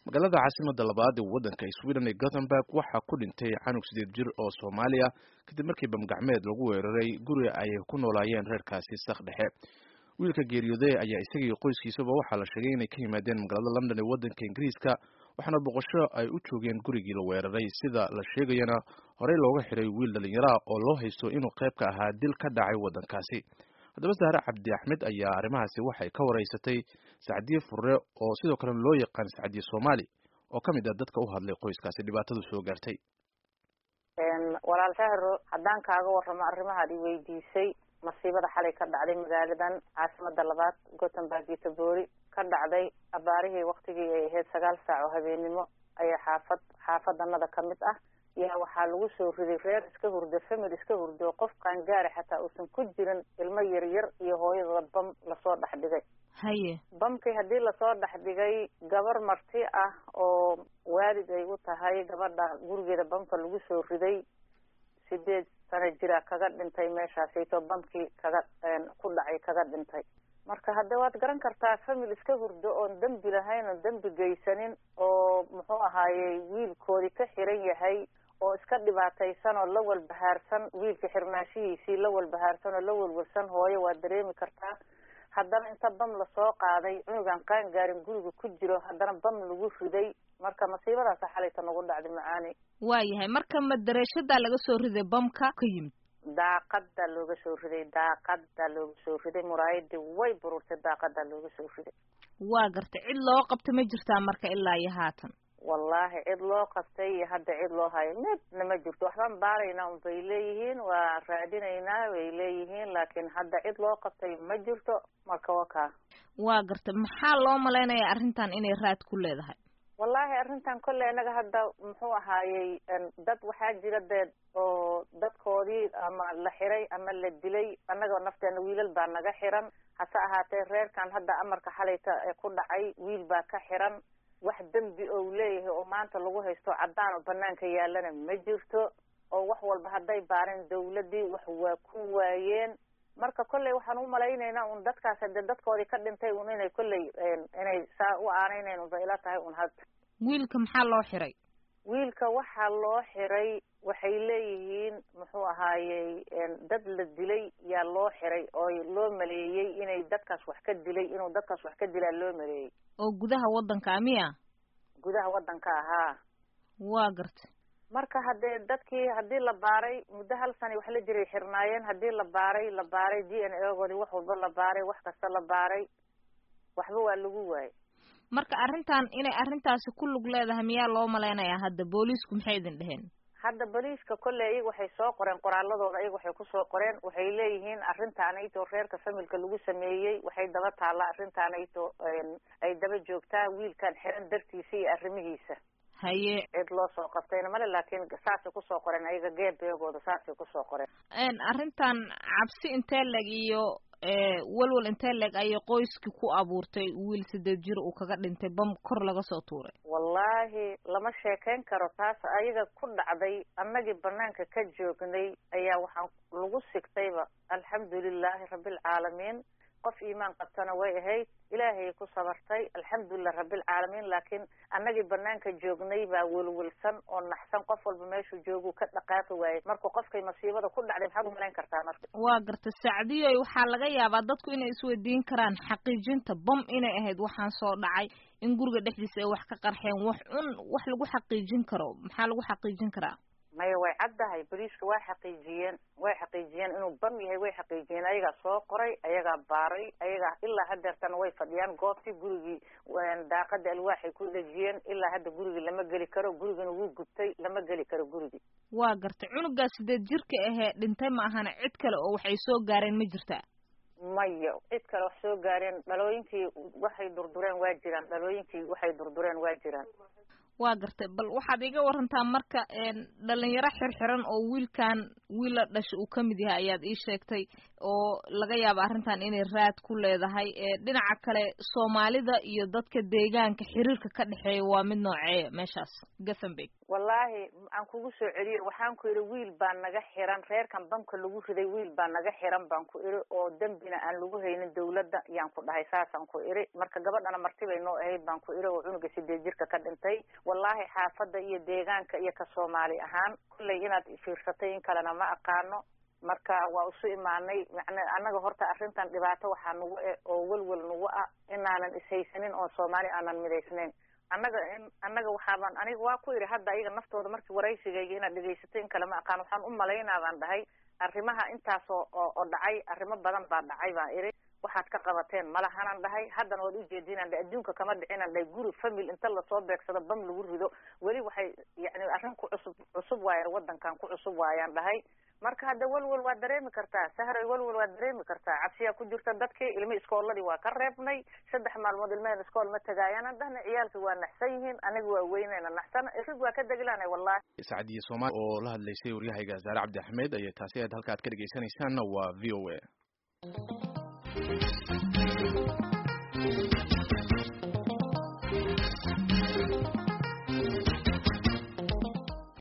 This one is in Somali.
magaalada caasimada labaad ee waddanka sweden ee gothenburg waxaa ku dhintay canug sideed jir oo soomaaliya kadib markii bamgacmeed lagu weeraray guri ay ku noolaayeen reerkaasi sak dhexe wiilka geeriyooday ayaa isagii qoyskiisaba waxaa la sheegay inay ka yimaadeen magaalada london ee waddanka ingiriiska waxaana boqosho ay u joogeen gurigii la weeraray sida la sheegayana horey looga xiray wiil dhallinyaraha oo loo haysto inuu qayb ka ahaa dil ka dhacay waddankaasi haddaba sahre cabdi axmed ayaa arrimahaasi waxay ka wareysatay sacdiye furre oo sidoo kale loo yaqaan sacdiye soomaali oo ka mid ah dadka u hadlay qoyskaasi dhibaatadu soo gaartay walaal fahro haddaan kaaga warramo arrimahaad i weydiisay masiibada xalay ka dhacday magaaladan caasimada labaad gothenburg iyo taboori ka dhacday abaarihii waktigii ay ahayd sagaal saac oo habeenimo ayaa xaafad xaafadanada ka mid ah yaa waxaa lagu soo riday reer iska hurdo famil iska hurdo qof qaangaari xataa uusan ku jirin ilmo yaryar iyo hooyadooda bam lasoo dhex dhigay haye bamkii haddii lasoo dhex dhigay gabar marti ah oo waalid ay u tahay gabadha gurigeeda bamka lagu soo riday sideed sano jira kaga dhintay meeshaasayto bamkii kaga ku dhacay kaga dhintay marka hadda waad garan kartaa famil iska hurdo oon dembi lahayn oon dembi geysanin oo muxuu ahaayey wiilkoodii ka xiran yahay oo iska dhibaataysan oo la walbahaarsan wiilka xirmaashihiisii la walbahaarsan oo la walwalsan hooyo waad dareemi kartaa haddana inta bam lasoo qaaday cunugan qaan gaarin guriga ku jiro haddana bam lagu riday marka masiibadaasa xalayta nagu dhacday macaani waayahay marka madareeshadaa laga soo riday bamka ka yimid daaqada looga soo riday daaqada looga soo riday muraayadii way bururtay daaqada looga soo riday waa gartay cid loo qabta ma jirtaa marka ilaa iyo haatan wallahi cid loo qabtay iyo hadda cid loo hayo midna ma jirto waxbaan baaraynaa un bay leeyihiin waa raadinaynaa bay leeyihiin laakiin hadda cid loo qabtay ma jirto marka wakaa waa gartay maxaa loo malaynayaa arrintan inay raad ku leedahay wallahi arrintan kolley inaga hadda muxuu ahaayey dad waxaa jira dee oo dadkoodii ama la xiray ama la dilay annaga nafteena wiilal baa naga xiran hase ahaatee reerkan hadda amarka xalayta ee ku dhacay wiil baa ka xiran wax dembi ou leeyahay oo maanta lagu haysto caddaan oo banaanka yaalana ma jirto oo wax walba hadday baareen dawladdii wax waa ku waayeen marka kolley waxaan u malaynaynaa un dadkaas hadee dadkoodii ka dhintay un inay kolley inay saa u aanaynayn unba ila tahay un hadda wiilka maxaa loo xiray wiilka waxaa loo xiray waxay leeyihiin muxuu ahaayey dad la dilay yaa loo xiray oo loo maleeyey inay dadkaas wax ka dilay inuu dadkaas wax ka dilaa loo maleeyey oo gudaha waddanka miya gudaha waddanka ahaa waa gartay marka haddee dadkii haddii la baaray muddo hal sana wax la jiray xirnaayeen haddii la baaray la baaray d n a goodii wax walba la baaray wax kasta la baaray waxba waa lagu waayay marka arrintan inay arrintaasi ku lug leedahay miyaa loo malaynayaa hadda booliisku maxay idin dheheen hadda boliiska kolley iyaga waxay soo qoreen qoraaladooda iyaga waxay kusoo qoreen waxay leeyihiin arrintaanayto reerka familka lagu sameeyey waxay daba taallaa arrintaanayto ay daba joogtaa wiilkan xiran dartiisa iyo arrimihiisa haye cid loo soo qabtayna male laakiin saasay kusoo qoreen ayaga geerbeegooda saasay kusoo qoreen arrintan cabsi intee leg iyo walwal intee leg ayay qoyskii ku abuurtay wiil sideed jir uu kaga dhintay bam kor laga soo tuuray wallaahi lama sheekayn karo taas ayaga ku dhacday annagii banaanka ka joognay ayaa waxaan lagu sigtayba alxamdulilaahi rabbilcaalamiin qof iimaan qabtana way ahayd ilaahay ku sabartay alxamdulilah rabbilcaalamiin laakiin annagii banaanka joognay baa welwelsan oo naxsan qof walba meeshuu jooguu ka dhaqaaqi waayey marka qofkay masiibada ku dhacday maxaad umalayn kartaa marka waa garta sacdiyoy waxaa laga yaabaa dadku inay isweydiin karaan xaqiijinta bam inay ahayd waxaan soo dhacay in guriga dhexdiisa ay wax ka qarxeen wax un wax lagu xaqiijin karo maxaa lagu xaqiijin karaa maya way caddahay boliiska waa xaqiijiyeen way xaqiijiyeen inuu bam yahay way xaqiijiyeen ayagaa soo qoray ayagaa baaray ayagaa ilaa hadeertana way fadhiyaan goobtii gurigii daaqada alwaaxay ku dhejiyeen ilaa hadda gurigii lama geli karo gurigina wuu gubtay lama geli karo gurigii waa gartay cunugaa sideed jirka ahee dhintay ma ahana cid kale oo waxay soo gaareen ma jirtaa maya cid kale wax soo gaareen dhalooyinkii waxay durdureen waa jiraan dhalooyinkii waxay durdureen waa jiraan waa gartay bal waxaad iga warantaa marka dhalinyaro xirxiran oo wiilkan wiil la dhasha uu ka mid yahay ayaad ii sheegtay oo laga yaaba arrintan inay raad ku leedahay dhinaca kale soomaalida iyo dadka deegaanka xiriirka ka dhexeeya waa mid nooceeya meeshaas gathambeg wallaahi aan kugu soo celiyo waxaan ku idhi wiil baa naga xiran reerkan bamka lagu riday wiil baa naga xiran baan ku idhi oo dembina aan lagu haynin dawladda yaan ku dhahay saasaan ku idhi marka gabadhana marti bay noo ahayd baan ku idhi oo cunuga sideed jirka ka dhintay wallaahi xaafadda iyo deegaanka iyo ka soomaali ahaan kullay inaad fiirsatay in kalena ma aqaano marka waa isu imaanay macna annaga horta arrintan dhibaato waxaa nagu e oo welwel nagu ah inaanan ishaysanin oo soomaali aanan midaysnayn annaga in annaga waxaabaan aniga waa ku idhi hadda ayaga naftooda markii waraysigayga inaad dhegaysatay in kale ma aqaan waxaan u malaynaa baan dhahay arrimaha intaas oo oo dhacay arrimo badan baa dhacay baan idhi waxaad ka qabateen malahanan dhahay haddana waad ujeedinaan dhahay adduunka kama dhicinan dhahay guri famil inta lasoo beegsado bam lagu rido weli waxay yani arrin ku cusub cusub waaya waddankan ku cusub waayaan dhahay marka hadda welwel waa dareemi kartaa sahray welwel waa dareemi kartaa cabsiyaa ku jirta dadkii ilmi iskooladii waa ka reebnay saddex maalmood ilmaheen iskool ma tagaayaanan dhahna ciyaalkii waa naxsan yihiin aniga waa weynayna naxsan irig waa ka degilaanay wallahi sacdiye soomaali oo la hadlaysay waryahayga zaare cabdi axmed ayay taasi aad halka ad ka dhegeysanaysaanna waa v o a